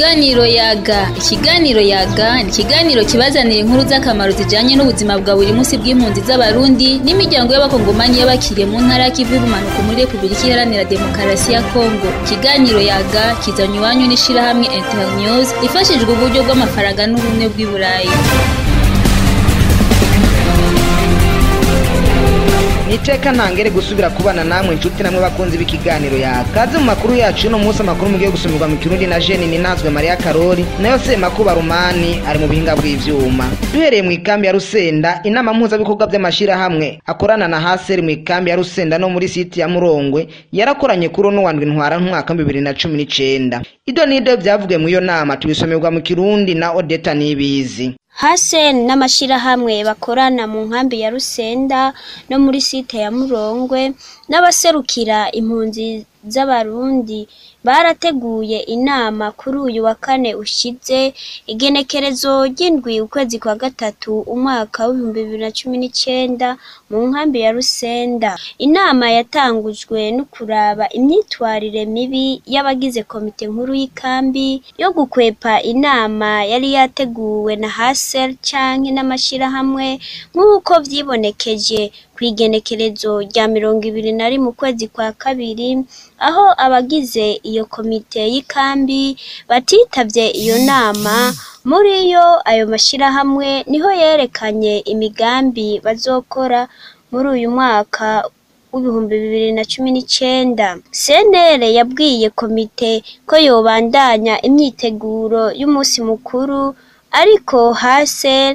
Ikiganiro yaga ikiganiro yaga ni ikiganiro kibazanira inkuru z'akamaro zijanye n'ubuzima bwa buri munsi bw'impunzi z'abarundi n'imiryango y'abakongomani y'abakiriye mu ntara y'ikivu y'ubumanuko muri repubulika iharanira demokarasi ya kongo ikiganiro yaga kizanye iwanyu n'ishirahamwe internews ifashijwe uburyo bw'amafaranga n'ubumwe bw'i burayi niteka ntangere gusubira kubana namwe inshuti namwe bakunzi b'ikiganiro yawe kaze mu makuru yacu y'uno munsi amakuru mugiye gusumirwa mu kirundi na jeni ninazwe mariya karori nayo semakuba rumani ari mu buhinga bw'ivyuma duhereye mu ikambi ya rusenda inama mpuzabikorwa by'amashirahamwe akorana na haseri mu ikambi ya rusenda no muri siti ya murongwe yarakoranye kuri uno wandwi ntwara nk'umwaka bibiri na cumi n'icenda ido n'ido vyavugiwe mu iyo nama tubisomerwa mu kirundi na odeta nibizi Hasen n'amashirahamwe bakorana mu nkambi ya Rusenda no muri site ya Murongwe n'abaserukira impunzi z'abarundi barateguye inama kuri uyu wa kane ushize igenekerezo ry'indwi ukwezi kwa gatatu umwaka w'ibihumbi bibiri na cumi n'icenda mu nkambi ya Rusenda inama yatangujwe no kuraba imyitwarire mibi y'abagize komite nkuru y'ikambi yo gukwepa inama yari yateguwe na Hasel canke n'amashirahamwe nk'uko vyibonekeje kw'igenekerezo rya mirongo ibiri na rimwe ukwezi kwa kabiri aho abagize iyo komite y'ikambi batitavye iyo nama muri yo ayo mashirahamwe niho yerekanye imigambi bazokora muri uyu mwaka w'ibihumbi bibiri na cumi n'icenda senere yabwiye komite ko yobandanya imyiteguro y'umunsi mukuru ariko hasel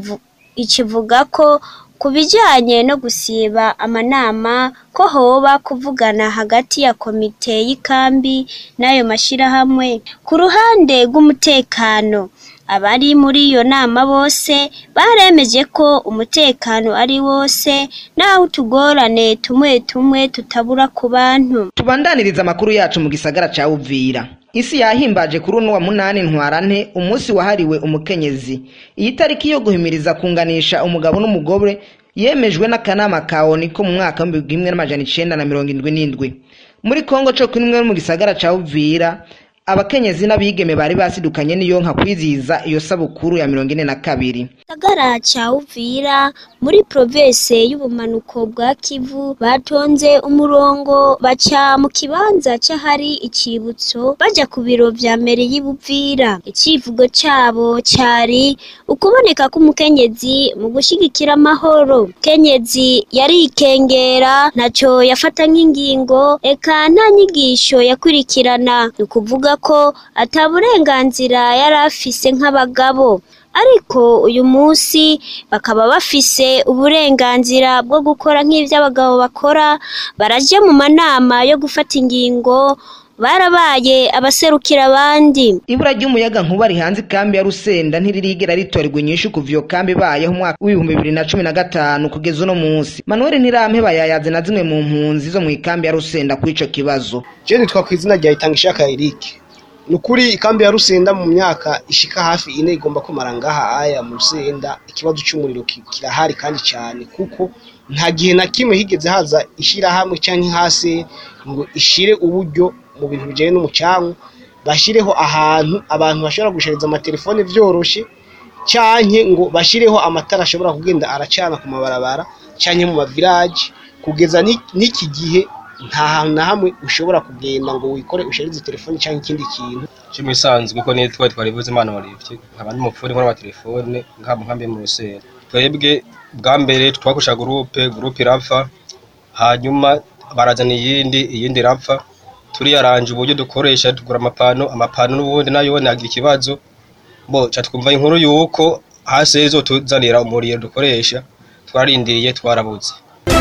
ikivuga ko ku bijyanye no gusiba amanama ko hoba kuvugana hagati ya komite y'ikambi n'ayo mashyirahamwe ku ruhande rw'umutekano abari muri iyo nama bose baremeje ko umutekano ari wose naho utugorane tumwe tumwe tutabura ku bantu tubandaniriza amakuru yacu mu gisagara ca uvira isi yahimbaje kuri uno wa munani ntwarante umunsi wahariwe umukenyezi iyi tariki yo guhimiriza kunganisha umugabo n'umugore yemejwe n'akanama ka oni ko mu mwaka w'ibihumbi kimwe n'amajana icenda na mirongo indwi n'indwi muri kongo co kuri mu gisagara ca uvira abakenyezi n'abigeme bari basidukanye n'iyo nka kwizihiza iyo sabukuru ya mirongo ine na kabiri gisagara ca uvira muri province y'ubumanuko bwa kivu batonze umurongo baca mu kibanza c'ahari icibutso baja ku biro vya mbere y'ibuvira icivugo cabo cari ukuboneka k'umukenyezi mu gushigikira amahoro kenyezi yarikengera ntaco yafata nk'ingingo eka nta nyigisho yakurikirana ni ukuvuga ko ata burenganzira yari afise nk'abagabo ariko uyu munsi bakaba bafise uburenganzira bwo gukora nk'ivyo abagabo bakora baraje mu manama yo gufata ingingo barabaye abaserukira abandi ibura ry'umuyaga nkuba rihanze ikambi ya rusenda ntiririgera ritorerwa inyishu kuva iyo kambi ibayeho umwaka w'ibihumbi bibiri na cumi na gatanu kugeza uno munsi manuel ntirampeba yayaze na zimwe mu mpunzi zo mu ikambi ya rusenda kuri ico kibazo je nitwa kw'izina rya itangishaka erike ni ukuri ikambi ya rusenda mu myaka ishika hafi ine igomba kumara ngaha aya mu rusenda ikibazo cy'umuriro kirahari kandi cyane kuko nta gihe na kimwe higeze haza ishyirahamwe cyangwa hasi ngo ishire uburyo mu bintu bijyanye n'umucanwa bashyireho ahantu abantu bashobora gushariza amatelefone byoroshe cyane ngo bashyireho amatara ashobora kugenda aracana ku mabarabara cyane mu mavilaje kugeza n'iki gihe nta hantu na hamwe ushobora kugenda ngo wikore usharize telefone cyangwa ikindi kintu cyo bisanzwe ko niyo twari twarivuze imana warivye nkaba ndi mufuri nkora amatelefone nkaba nkambi mu rusera twebwe bwa mbere twakoresha gurupe gurupe irapfa hanyuma barazana iyindi iyindi irapfa turiyaranje uburyo dukoresha tugura amapano amapano n'ubundi nayo nagira ikibazo bo ca twumva inkuru yuko hasi izotuzanira umuriro dukoresha twarindiriye twarabuze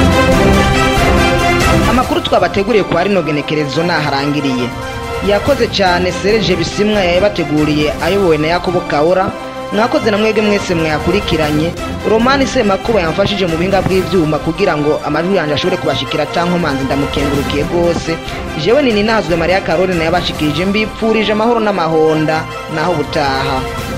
amakuru twabateguriye kwa rino genekerezo naharangiriye yakoze cyane Serge Bisimwa yabateguriye ayobowe na Yakobo Kaora mwakoze na mwege mwese mwakurikiranye Romani Semakuba yamfashije mu binga bw'ivyuma kugira ngo amajwi yanje ashobore kubashikira tanko manzi ndamukengurukiye gose jewe nini nazwe Maria Caroline yabashikirije mbipfurije amahoro n'amahonda naho butaha